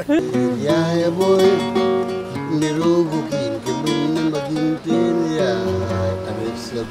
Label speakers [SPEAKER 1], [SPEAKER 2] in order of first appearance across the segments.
[SPEAKER 1] yaaya booy niroogu kiin ke bëri na maginteen yaay avec sa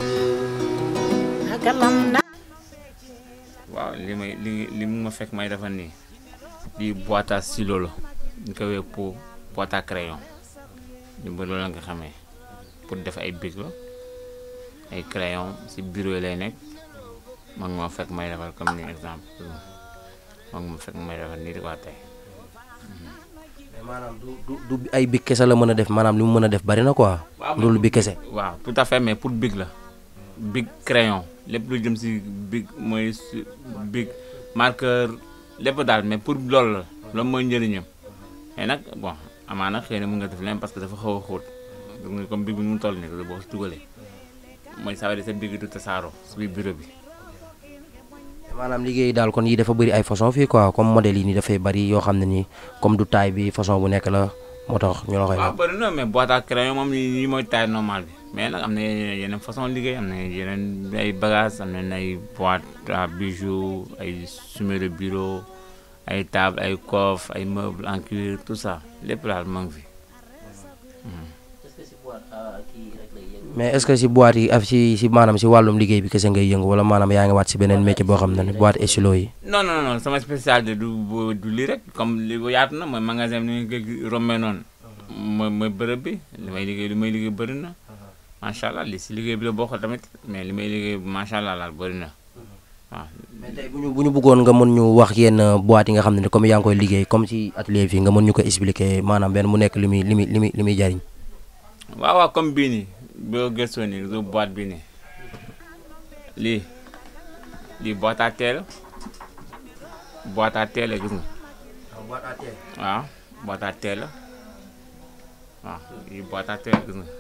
[SPEAKER 2] waaw li may li li mu ma fekk may defar nii lii boîte à stylo la ñu koy wee pour boîte à crayon ñu ba loolu la nga xamee pour def ay bic la ay crayon si bureau yi lay nekk mag moo fekk may defar comme ni exemple mag moo fekk may defar nii di ko tey
[SPEAKER 3] mais maanaam du du du ay big kese la mën a def maanaam li mu mën a def bari na quoi. loolu bi kese.
[SPEAKER 2] waaw tout à fait mais pour bic la bic crayon lépp lu jëm si bic mooy si bic marqueur lépp daal mais pour loolu la loolu mooy njëriñam mais nag bon amaana xëy na mën nga def leen parce que dafa xaw a xóot gis nga comme bic bi nu mu toll nii boo ko si dugalee mooy saa sa bic du tasaaroo si biir bureau bi.
[SPEAKER 3] maanaam liggéey daal kon yi dafa bëri ay façon fii quoi comme modèle yi nii dafay bëri yoo xam ne nii comme du taille bi façon bu nekk la moo tax ñu la koy
[SPEAKER 2] waaw
[SPEAKER 3] wax.
[SPEAKER 2] bëri na mais boîte à crayon moom yi mooy taille normale bi mais nag am na yeneen façon liggéey am na yeneen ay bagages am na ay boîte à bijoux ay sommier de bureau ay table ay coffre ay meubles en cuir tout ça lépp daal moo ngi fi.
[SPEAKER 3] mais est ce que si boîte yi af si si maanaam si wàllum liggéey bi kese ngay yëngu wala maanaam yaa ngi waat si beneen métier boo xam ne ni boîte et stylo yi.
[SPEAKER 2] non non non sama spécialité du bu- du lii rek comme li bu yaatu na mooy magasin bi ni nga koy rombee noonu mooy mooy bërëb bi li may liggéey li may liggéey bëri na macha allah li si liggéey bi la bokk tamit mais li may liggéey macha allah laal bëri na waaw.
[SPEAKER 3] mais tey bu ñu bu ñu bëggoon nga mën ñu wax yenn boîte yi nga xam ne ni comme yaa ngi koy liggéey comme ci atelier fii nga mën ñu ko expliquer maanaam benn mu nekk li muy li muy li muy li muy jariñ.
[SPEAKER 2] waaw waaw comme bii nii boo gëstoo nii du boîte bii nii lii lii boîte à thé la boîte à thé la gis nga waaw boîte à thé la waaw lii boîte à thé la gis nga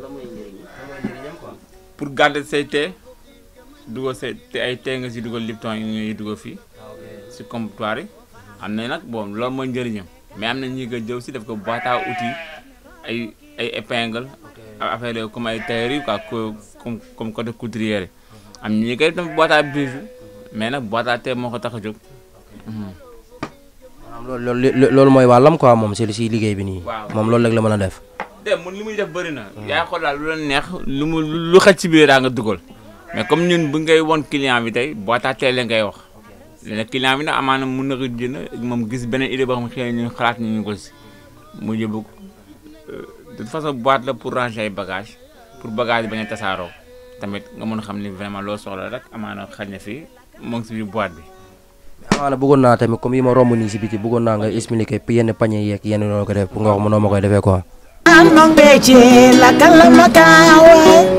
[SPEAKER 2] pour garder say thé dugal say te ay thé nga si dugal Lipton yi ngay dugal fii si comptoir yi am na nag bon loolu mooy njëriñam mais am na ñi nga jëw si def ko boîte à outils ay ay épingle affaire yooyu comme ay tailleur yi quoi co- comme comme côté couturier yi am ñi koy def boîte à bijoux mais nag boîte à thé moo ko tax a jóg. Mhm.
[SPEAKER 3] maanaam loolu loolu loolu mooy wàllam quoi moom si si liggéey bi nii.
[SPEAKER 2] Waaw.
[SPEAKER 3] moom loolu rek la mën a def.
[SPEAKER 2] de mun li muy def bëri na. yaa xool daal lu la neex lu mu lu xaj ci biir daa nga dugal mais comme ñun bu ngay won client bi tey boîte à thé la ngay wax léegi client bi nag amaana mun na ko jënd moom gis beneen idée boo xam xëy na ñu xalaat ñu ko si mu yóbbu ko de toute façon boîte la pour ranger ay bagages pour bagage yi bañ a tasaaroo tamit nga mën a xam ni vraiment loo soxla rek amaana xaj na fii moo ngi si biir boîte bi.
[SPEAKER 3] amaana bëggoon naa tamit comme yi ma romb nii si biti bëggoon naa nga expliquer yenn pañe yeeg yenn noo ko def pour nga wax ma noo ma koy defee quoi.
[SPEAKER 4] Anong beche la kala makawa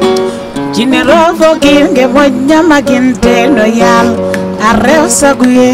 [SPEAKER 4] Chine rovo kinge moja maginte no yal Arreo saguye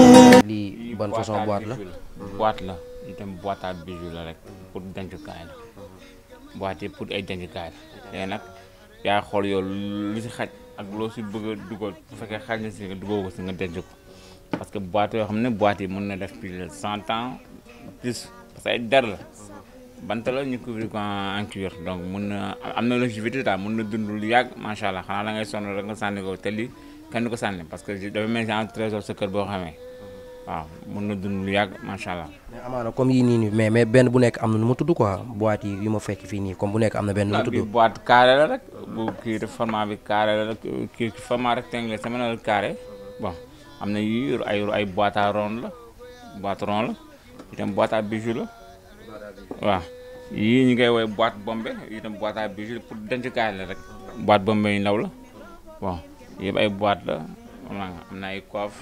[SPEAKER 3] lii ban façon boîte la.
[SPEAKER 2] boîte la itam boîte à bijoux la rek pour dencukaay la boîte yi pour ay dencukaay la léegi nag yaa xool yow lu si xaj ak loo si bëgg a dugal bu fekkee xaj na si nga dugal ko si nga denc ko parce que boîte yoo xam ne boîte yi mën na def plus de cent ans plus parce que ay der la bant la ñu couvrir ko en en cuir donc mun na am na longévité daal mun na dund lu yàgg macha allah xanaa da ngay sonn rek nga sànni ko te lii kenn du ko sànni parce que dafa mel ni genre trésor sa kër boo xamee waaw mun na dund lu yàgg macha allah.
[SPEAKER 3] mais amaana comme yii nii nii mais mais benn bu nekk am na nu mu tudd quoi boîte yi yu ma fekk fii nii comme bu nekk am na benn nu mu
[SPEAKER 2] bi
[SPEAKER 3] tudd.
[SPEAKER 2] boîte carré la rek bu kii de format bi carré la rek kii format rectangle sama na carré bon am na yu ay ay boîte à ronde la boîte ronde la itam boîte à bijoux la waaw yii ñu koy woowee boîte bombé itam boîte à bijoux pour dencukaay la rek boîte bombé yu ndaw la bon yëpp ay boîte la am na am na ay coffre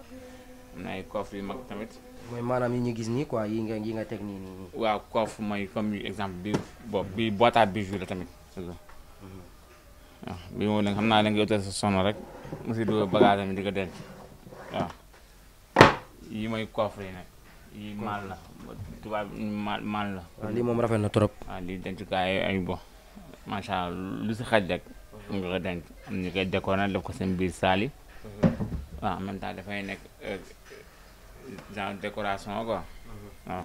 [SPEAKER 2] am na ay coffre yu mag tamit
[SPEAKER 3] mooy maanaam yi ñu gis nii quoi yi nga yi nga teg nii nii nii.
[SPEAKER 2] waaw coffre mooy comme exemple bi bo bi boîte à bijoux la tamit c'est ça waaw bi moom nag xam naa da nga utal sa sono rek mu si dugal bagage mi di ko denc waaw yi mooy coffre yi nag yi maal la tubaab maal maal la
[SPEAKER 3] waaw lii moom rafet na trop.
[SPEAKER 2] waaw lii dencukaay ay bo macha allah lu si xaj rek mu nga ko denc am ñu koy décorer def ko seen biir saal yi waaw en même temps dafay nekk euh, genre décoration quoi waaw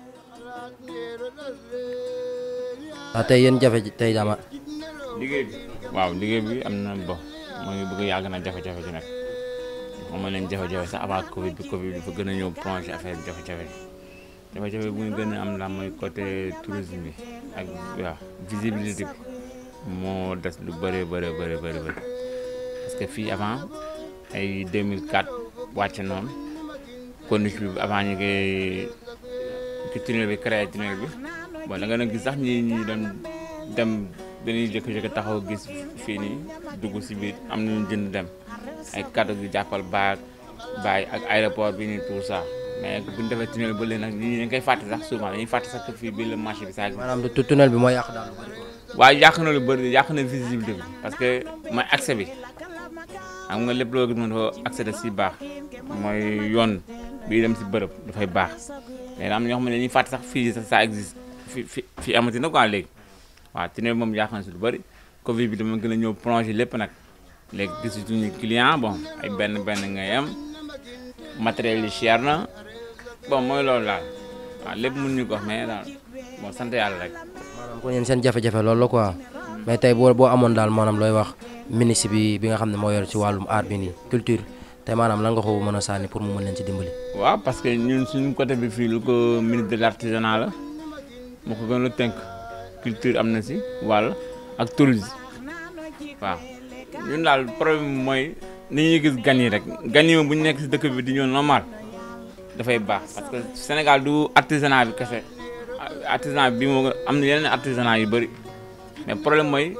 [SPEAKER 3] ah tey yéen jafe tey dama
[SPEAKER 2] liggéey bi waaw liggéey bi am na bo moo ngi bëgg yàgg na jafe-jafe ci nag moom ma leen jafe-jafe sax avant covid bi covid bi dafa gën a ñëw plongé affaire bi jafe-jafe jafe-jafe bu ñu gën a am la mooy côté tourisme bi ak waaw visibilité bi moo des lu bëree bëri bëri bëri bëri parce que fii avant ay 2004 wàcc noonu corniche bi avant ñu koy ci tunnel bi créé tunnel bi bon da nga doon gis sax ñi ñi doon dem dañuy jëkk-jëkk taxaw gis fii nii dugg si biir am nañu jënd dem ay kaddu gi jàppal baag bàyyi ak aéroport bi nii tout ça mais bu ñu defee tunnel ba léegi nag ñi dañ koy fàtte sax souvent dañuy fàtte sax que fii bii la marché bi saa
[SPEAKER 3] maanaam tu- tunnel bi moo yàq daal lu bari quoi.
[SPEAKER 2] waaye yàq na lu bëri yàq na visibilité bi parce que mooy accès bi xam nga lépp loo gis moom dafa accès da si baax mooy yoon bii dem si bërëb dafay baax mais am na ñoo xam ne dañuy fàtte sax fii sax ça existe fi fi fii amati na quoi léegi waaw tunnel bi moom yàq na si lu bëri Covid bi dama gën a ñëw plongé lépp nag léegi gisatuñu client bon ay benn benn ngay am matériel yi cher na bon mooy loolu daal waaw lépp mun ñu ko wax mais daal bon sant yàlla rek.
[SPEAKER 3] maanaam kon yéen seen jafe-jafe loolu la quoi mais tey boo boo amoon daal maanaam looy wax ministre bi bi nga xam ne moo yor ci wàllum art bi nii culture tey maanaam lan nga ko mën a sànni pour mu mën leen ci dimbali.
[SPEAKER 2] waaw parce que ñun suñu côté bi fii lu ko ministre de l' artisanat la moo ko gën a tënk culture am na si wàll ak tourisme waaw ñun daal problème bi mooy ni ñuy gis gan yi rek gan yi moom bu ñu nekk si dëkk bi di ñëw normal dafay baax parce que Sénégal du artisanat bi kese artisanat bi moo gën- am na yeneen artisanat yu bëri mais problème mooy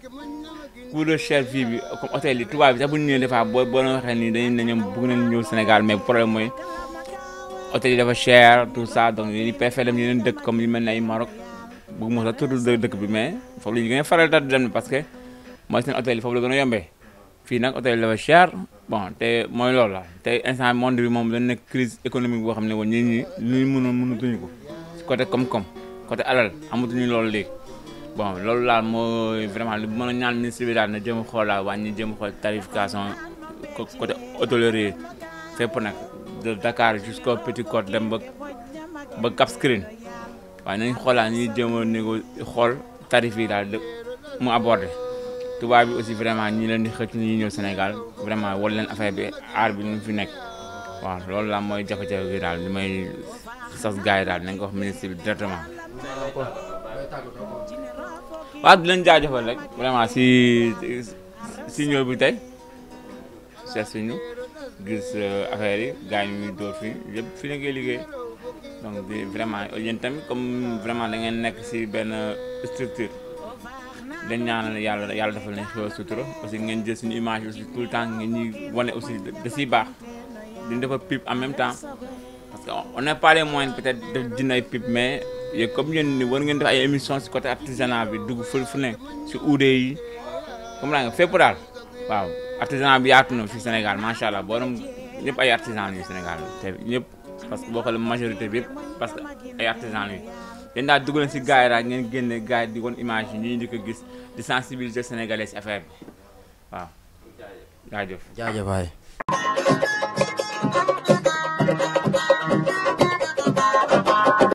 [SPEAKER 2] coût de cher vie bi comme hôtel yi tubaab bi sax bu ñu ñëwee des fois boo boo leen waxee nii dañuy ne ñoom bëgg nañ ñëw Sénégal mais problème mooy hôtel yi dafa cher tout ça donc yéen préféré dem yeneen dëkk comme yu mel ne ay Maroc bëgg moo sax tudd dë- dëkk bi mais foofu la ñu gën a faral di dem parce que mooy seen hôtel yi foofu la gën a yombee fii nag hôtel yi dafa cher bon te mooy loolu la te instant monde bi moom dañ nekk crise économique boo xam ne woon ñi ñi lu ñu mënoon mënatuñu ko si côté koom-koom côté alal amatuñu loolu léegi bon loolu daal mooy vraiment li mën a ñaan ministre bi daal na jëm xool daal wàññi jëm xool tarification co- côté hôtellerie fépp nag de Dakar jusqu'au Petite Côte dem ba ba Cap Skirring waaye nañ xoolaat ñuy jëm a négo xool tarif yi daal de mu abordé tubaab bi aussi vraiment ñi leen di xëcc ñi ñëw Sénégal vraiment wal leen affaire bi aar bi nu mu fi nekk waaw loolu la mooy jafe-jafe bi daal li may sas gars yi daal nañ ko wax ministre bi directement waaw di leen jaajëfal rek vraiment si si ñëw bi tey seet si ñu gis affaire yi gars yi ñuy dóor fii yëpp fi la ngay liggéey donc di vraiment yéen tamit comme vraiment da ngeen nekk si benn structure dañ ñaanal yàlla yàlla defal leen xew sutura aussi ngeen jël suñu image aussi tout le temps ngeen ñuy wane aussi da siy baax di defar pub en même temps parce que on n'a pas les moyens peut-être de jënd ay pub mais yéen comme yéen ni war ngeen def ay émissions si côté artisanat bi dugg fu fu ne si uude yi comme nga fépp daal waaw artisanat bi yaatu na fii Sénégal macha allah boo doon ñëpp ay artisan yu Sénégal te ñëpp parce que boo xoolee majorité bi yëpp parce que ay artisan yi yéen daal dugg leen si gars yi daal ngeen génne gars yi di won image yi ñii di ko gis di sensibiliser sénégalais si affaire bi waaw jaajëf
[SPEAKER 3] jaajëf waay